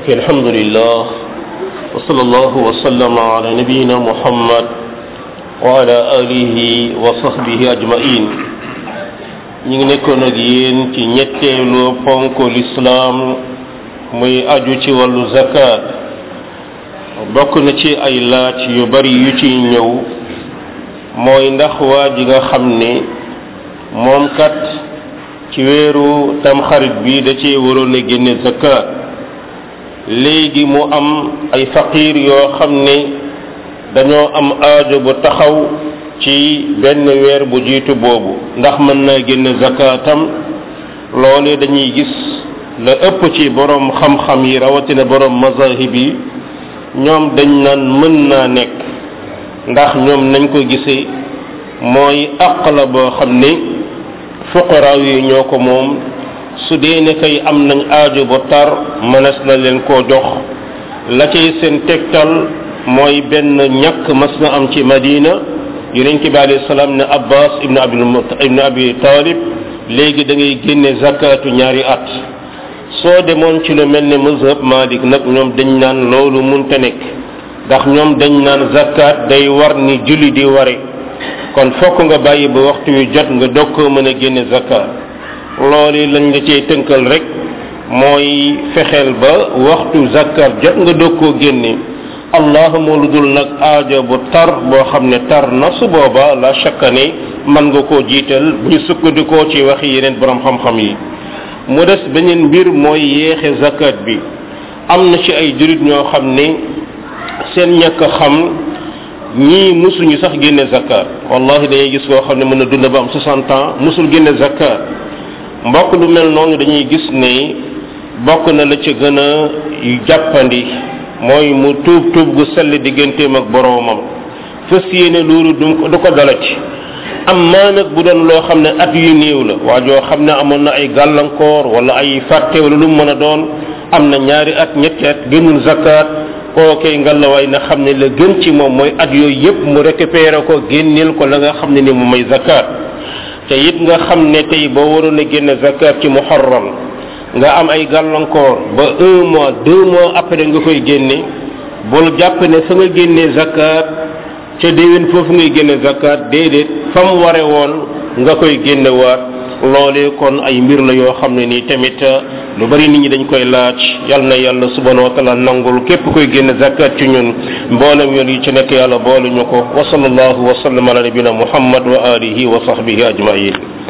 ok alhamdulillah wa sallallahu wa sallama ala nabiyina muhammad wa ala alihi wa sahbihi ajmain ñi ngi nekkoon ak yéen ci ñetteelu ponk lislaam muy aju ci wàllu zakat bokk na ci ay laaj yu bari yu ciy ñëw mooy ndax waa ji nga xam ne moom kat ci weeru tamxarit bi da cee waroon a génne zakat léegi mu am ay faqiir yoo xam ne dañoo am aajo bu taxaw ci benn weer bu jiitu boobu ndax mën naa génne zakaatam loole dañuy gis la ëpp ci borom xam-xam yi rawatina borom mazahib yi ñoom dañ naan mën naa nekk ndax ñoom nañ ko gisee mooy àq la boo xam ne fuqaraaw yi ñoo ko moom su dee ne kay am nañ aajo bu tar mënees na leen koo jox la cay seen tegtal mooy benn ñàkk mas na am ci madina yonent bi alayhi salaam ne abbas ibnu abi ibnu abi talib léegi da ngay génne zakatu ñaari at soo demoon ci lu mel ne mazhab malik nag ñoom dañ naan loolu munte nekk ndax ñoom dañ naan zakat day war ni julli di ware kon fokk nga bàyyi ba waxtu wi jot nga dog koo mën a génne zakat loolu lañ la cey tënkal rek mooy fexeel ba waxtu zakat jot nga dog koo génne allahuma lu dul nag aajo bu tar boo xam ne tar na su booba la shakka ne mën nga koo jiital bu ñu sukkandikoo ci waxi yeneen borom xam-xam yi mu des beneen mbir mooy yéexe zakat bi am na ci ay jurit ñoo xam ne seen ñàkk xam ñii musuñu sax génne zakat wallahi dañuy gis koo xam ne mën na dund ba am 60 ans musul génne zakat mbokk lu mel noonu dañuy gis ne bokk na la ci gën a jàppandi mooy mu tuub tuub gu sell digganteem ak boroomam fas yéene loolu du du ko dalati am maa nag bu doon loo xam ne at yu néew la waa joo xam ne amoon na ay gàllankoor wala ay fàtte wala lu mu mën a doon am na ñaari at ñetti at génnul zakat kookee ngalawaay na xam ne la gën ci moom mooy at yooyu yépp mu récupéré ko génneel ko la nga xam ne ni mu may zakat te it nga xam ne tey boo waroon a génne zakat ci muharram nga am ay gàllankoor ba un mois deux mois après nga koy génne bul jàpp ne fa nga génnee zakat ca déwén foofu ngay génne zakat déedéet fa mu ware woon nga koy génne waat loolee kon ay mbir la yoo xam ne nii tamit lu bari nit ñi dañ koy laaj yal na yàlla subhanahu wa taala nangul képp koy génne zakat ci ñun mboolem yoon yi ci nekk yàlla boole ñu ko wa sallallahu wa sallam ala nabina muhammad wa alihi wa sahbihi ajmain